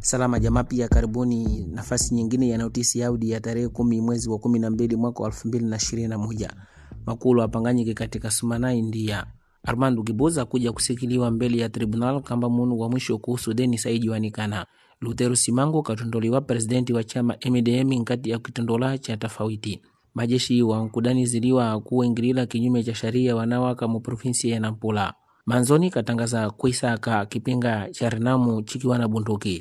Salama Jamaa pia karibuni nafasi nyingine ya notisi Audi ya tarehe kumi mwezi wa kumi na mbili mwaka wa elfu mbili na ishirini na moja makulu apanganyike katika Sumanai ndia Armando Giboza kuja kusikiliwa mbele ya tribunal kamba munu wa mwisho kuhusu deni saijiwanikana Lutero Simango katondoliwa presidenti wa chama MDM nkati ya kitondola cha tofauti majeshi wa nkudani ziliwa kuingilila kinyume cha sharia wanawaka mu provinsi ya Nampula manzoni katangaza kuisaka kipinga cha Renamu chikiwa na bunduki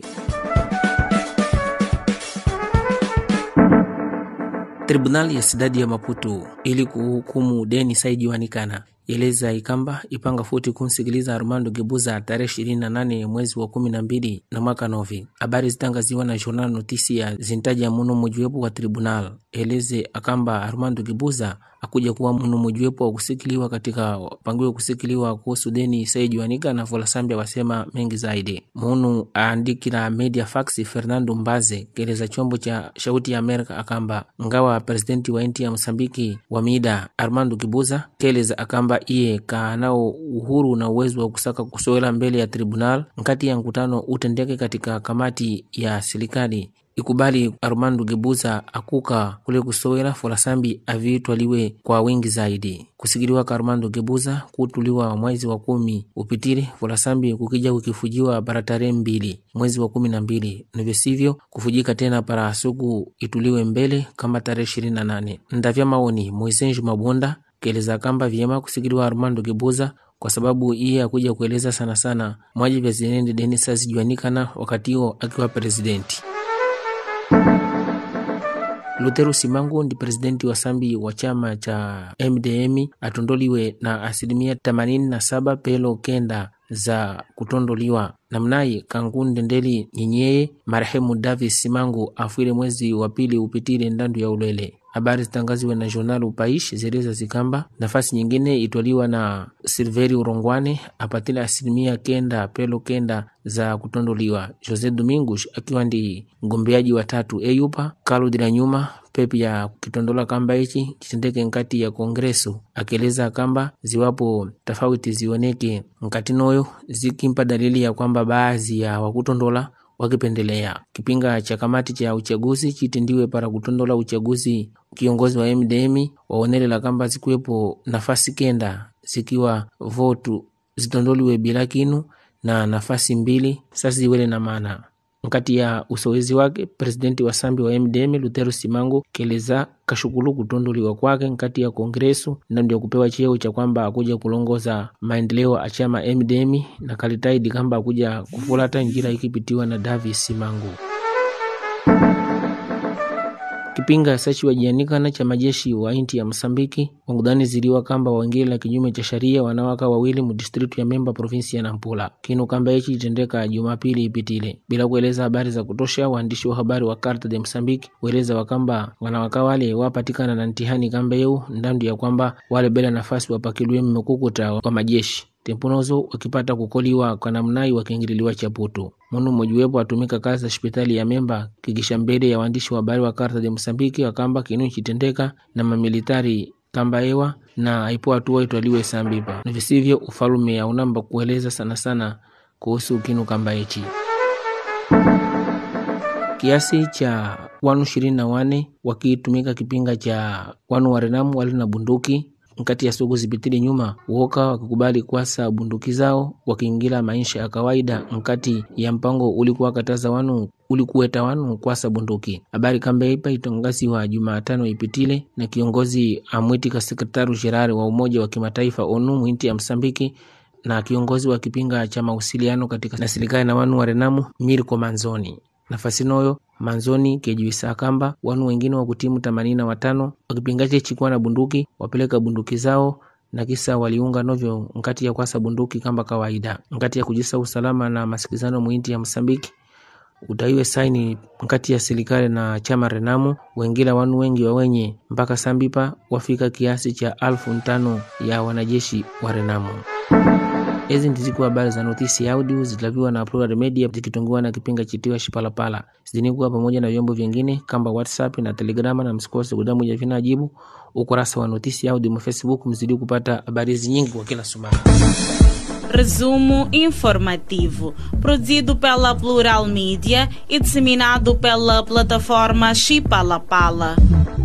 Tribunali ya sidadi ya Maputo ili kuhukumu deni saijiwanikana eleza ikamba ipanga futi kumsikiliza Armando Gebuza tarehe ishirini na nane mwezi wa kumi na mbili na mwaka novi. Habari zitangaziwa na Journal Notisia zintaja muno mujiwepo wa tribunal eleze akamba Armando Gebuza akuja kuwa muno mujiwepo wa kusikiliwa katika pangiwe kusikiliwa kuhusu deni saijiwanika na Volasambia wasema mengi zaidi. Munu aandikila media fax Fernando Mbaze keleza chombo cha shauti ya Amerika akamba ngawa presidenti wa nchi ya Msambiki wa mida Armando Gebuza keleza akamba iye kaanao uhuru na uwezo wa kusaka kusowela mbele ya tribunal nkati ya mkutano utendeke katika kamati ya serikali ikubali Armando Gebuza akuka kule kusowela Folasambi avitwaliwe kwa wingi zaidi kusikiliwa ka Armando Gebuza kutuliwa mwezi wa kumi upitili Folasambi kukija kukifujiwa para tarehe mbili mwezi wa kumi na mbili nivyosivyo kufujika tena para suku ituliwe mbele kama tarehe ishirini na nane ndavya maoni Moisenju Mabonda keleza kamba vyema kusikiliwa Armando Gebuza kwa sababu iye akuja kueleza sana sana mwaji vya zinende Denis asijuanikana wakati huo akiwa presidenti. Lutero Simango ndi presidenti wa sambi wa chama cha MDM atondoliwe na asilimia themanini na saba pelo kenda za kutondoliwa namnayi kankundendeli nyenyeye marehemu Davis Simango afwile mwezi wa pili upitile ndandu ya ulele habari zitangaziwe na journal Upaish zeleza zikamba nafasi nyingine itwaliwa na Silveri Urongwane apatile asilimia kenda pelo kenda za kutondoliwa. Jose Domingos akiwa ndi mgombeaji wa tatu eyupa kaludila nyuma pepi ya kitondola kamba ichi chitendeke nkati ya kongreso akieleza kamba ziwapo tofauti zioneke nkati noyo zikimpa dalili ya kwamba baadhi ya wakutondola wakipendelea kipinga cha kamati cha uchaguzi chitindiwe para kutondola uchaguzi kiongozi wa MDM waonelela kamba zikuwepo nafasi kenda zikiwa votu zitondoliwe bila kinu na nafasi mbili sasa ziwele na maana nkati ya usowezi wake presidenti wa sambi wa MDM Lutero Simango keleza kashukulu kutondoliwa kwake nkati ya kongresu na ndio kupewa cheo cha kwamba akuja kulongoza maendeleo a chama MDM na kalitaidi kamba akuja kufulata njira ikipitiwa na Davis Simango kipinga sachi wajianikana cha majeshi wa inti ya Msambiki wangudhani ziliwa kamba waingila kinyume cha sharia wanawaka wawili mu district ya Memba provinsi ya Nampula kinu kamba hichi itendeka Jumapili ipitile bila kueleza habari za kutosha. Waandishi wa habari wa Carta de Msambiki weleza wakamba wanawaka wale wapatikana na ntihani kamba yeu ndandu ya kwamba wale bila nafasi wapakiliwe mmekukuta wa majeshi tempunozo wakipata kukoliwa kwa namnai wakiingililiwa chaputu munu mojiwepo atumika kazi za hospitali ya Memba kikisha mbele ya waandishi wa habari wa Carta de Msambiki wakamba kinu chitendeka na mamilitari kamba ewa na aipo hatua itwaliwe sambipa na visivyo ufalume aunamba kueleza sana sana kuhusu kinu kamba ichi kiasi cha wanu ishirini na wane wakitumika kipinga cha wanu warenamu wali na bunduki nkati ya suku zipitili nyuma woka wakikubali kwasa bunduki zao wakiingila maisha ya kawaida nkati ya mpango ulikuwa kataza wanu ulikuweta wanu kwasa bunduki. Habari kamba ipa itangaziwa Jumatano ipitile na kiongozi amwitika sekretaru jenerali wa Umoja wa Kimataifa ONU mwinti ya Msambiki na kiongozi wa kipinga cha mawasiliano katika na serikali na wanu warenamu Mirko Manzoni nafasi noyo manzoni kejuisa kamba wanu wengine wa kutimu themanini na watano wakipingache chikuwa na bunduki wapeleka bunduki zao na kisa waliunga novyo nkati ya kwasa bunduki kamba kawaida nkati ya kujisa usalama na masikizano mwinti ya Msambiki utaiwe saini nkati ya serikali na chama Renamu wengila wanu wengi wawenye mpaka sambipa wafika kiasi cha alfu ntano ya wanajeshi wa Renamu. Hizi ndizikuwa habari za notisi ya audio zitaviwa na Plural Media zikitungiwa na kipinga chitiwa Shipalapala zizinikuwa pamoja na vyombo vyingine kamba WhatsApp na Telegrama, na msikose kudamuja vina ajibu ukurasa wa notisi ya audio mu Facebook mzidi kupata habari hizi nyingi kwa kila sumari. Resumo informativo, produzido pela Plural Mídia e disseminado pela plataforma Chipalapala. Pala.